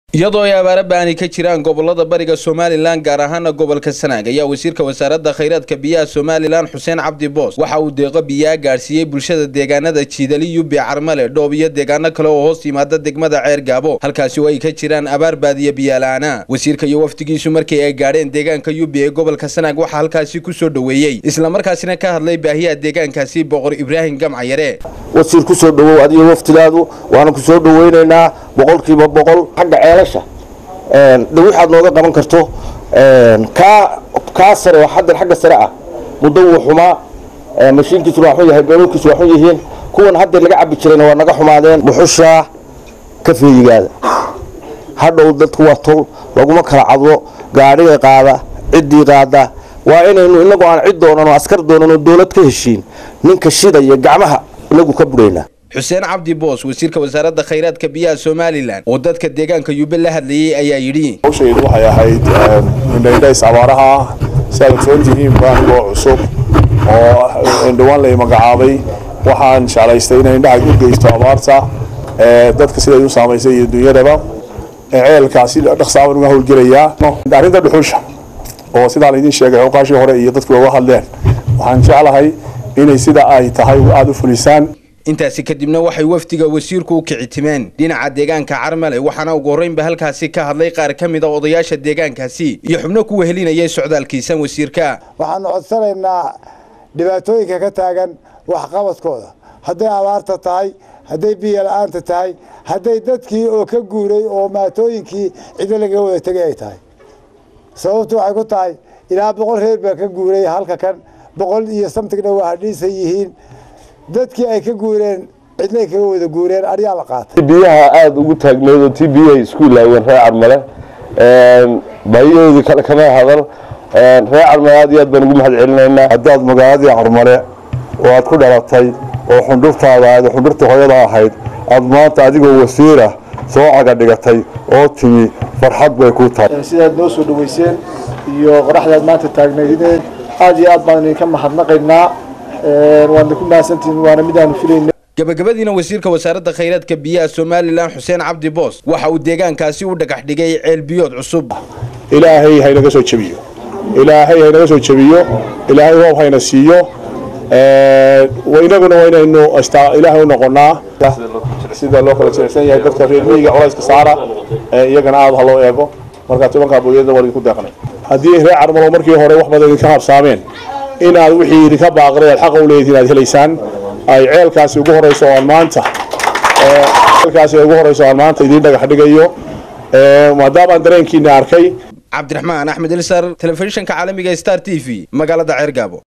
iyadoo ay abaaro ba'ani ka jiraan gobolada bariga somalilan gaar ahaana gobolka sanaag ayaa wasiirka wasaaradda khayraadka biyaha somalilan xuseen cabdi boos waxa uu deeqo biyaha gaadhsiiyey bulshada deegaanada jiidali yube carmale dhoob iyo deegaano kale oo hoos yimaada degmada ceer gaabo halkaasi oo ay ka jiraan abaar baadiya biyaala'aana wasiirka iyo wafdigiisu markii ay gaadheen deegaanka yube ee gobolka sanaag waxaa halkaasi ku soo dhoweeyey islamarkaasina ka hadlay baahiyaha deegaankaasi boqor ibraahim gamcayare wasiir ku soo dhowow adiyo waftidaadu waana ku soo dhoweynaynaa boqolkiiba boqol xagga ceelasha de waxaad nooga qaban karto kaa kaa sare oo xaddan xagga sare ah muddo wuu xumaa mashiinkiisu waa xun yahay beelolkiisu waa xun yihiin kuwan haddeer laga cabbi jirayna waa naga xumaadeen muxushaa ka feeyigaada hadhow dadku waa tol laguma kala cadlo gaadhiga qaada ciddii qaada waa inaynu inagoo aan cid doonan oo askar doonan oo dowlad ka heshiin ninka shidaya gacmaha inagu ka buraynaa xuseen cabdi boos wasiirka wasaaradda khayraadka biyaha somalilan oo dadka deegaanka yube la hadlayey ayaa yidhi hawshaydu waxay ahayd indhaydhays abaaraha ah si aad ogsoon tihiin baanigoo cusub oo dhowaan lay magacaabay waxaan jeclaystay inay indhaha u geysto abaarta dadka siday u saamaysay iyo dunyadaba ceelkaasi dhaqsaaban uga howlgelayaa arrinta dhuxusha oo sidaa laydin sheegay xooqaashii hore iyo dadku uga hadleen waxaan jeclahay inay sida ay tahay aada u fulisaan intaasi kadibna waxay wafdiga wasiirku u kicitimeen dhinaca deegaanka carmale waxaana ugu horreynba halkaasi ka hadlay qaar ka mid a odayaasha deegaankaasi iyo xubno ku wehelinayay socdaalkiisan wasiirka waxaanu codsanaynaa dhibaatooyinka ka taagan waxqabadkooda hadday abaarta tahay hadday biyo la-aanta tahay hadday dadkii oo ka guuray oo maatooyinkii cido laga wada tegay ay tahay sababtu waxay ku tahay ilaa boqol reer baa ka guuray halka kan boqol iyo samtigna waa hadhiisan yihiin dadkii ay ka guureen cidnay kaga wada guureen aryaa la qaatay biyaha aada ugu taagneed oo tii biyahay isku ilaaween reer carmale baahiyahoodii kale kama hadal reer carmale aad iyo aad baan ugu mahad celinaynaa haddaad magaaladii carmale oo aad ku dhalatay oo xundhurtaada aad xundhurta hooyada ahayd aad maanta adigoo wasiirah soo caga dhigatay oo timi farxad bay ku tahay sidaad noo soo dhaweyseen iyo qoraxdaad maanta taagnaydeen aad iyo aad baan idinka mahadnaqaynaa waadna ku mahadsantihiin waana midaanu filayna gabagabadiina wasiirka wasaaradda khayraadka biyaha somalilan xuseen cabdi boos waxa uu deegaankaasi u dhagax dhigay ceelbiyood cusub ilaahay haynaga soo jebiyo ilaahay haynaga soo jebiyo ilaahay roob hayna siiyo inaguna waa inaynu ilaahay u noqonaa sida loo kala jirecsan yahay dadka reer miyiga culayska saara iyagana aada ha loo eego markaa tobankaa booyada waa idinku deeqnay haddii reer carmalo markii hore wax badan idinka habsaameen inaad wixii idinka baaqday aad xaqa u leedihiin aad helaysaan ay ceelkaasi ugu horeyso oo aan maanta ceelkaasi ugu horeyso aan maanta idiin dhagax dhigayo maadaamaan dareenkiina arkay cabdiraxmaan axmed ilsar telefishinka caalamiga star t v magaalada ceergaabo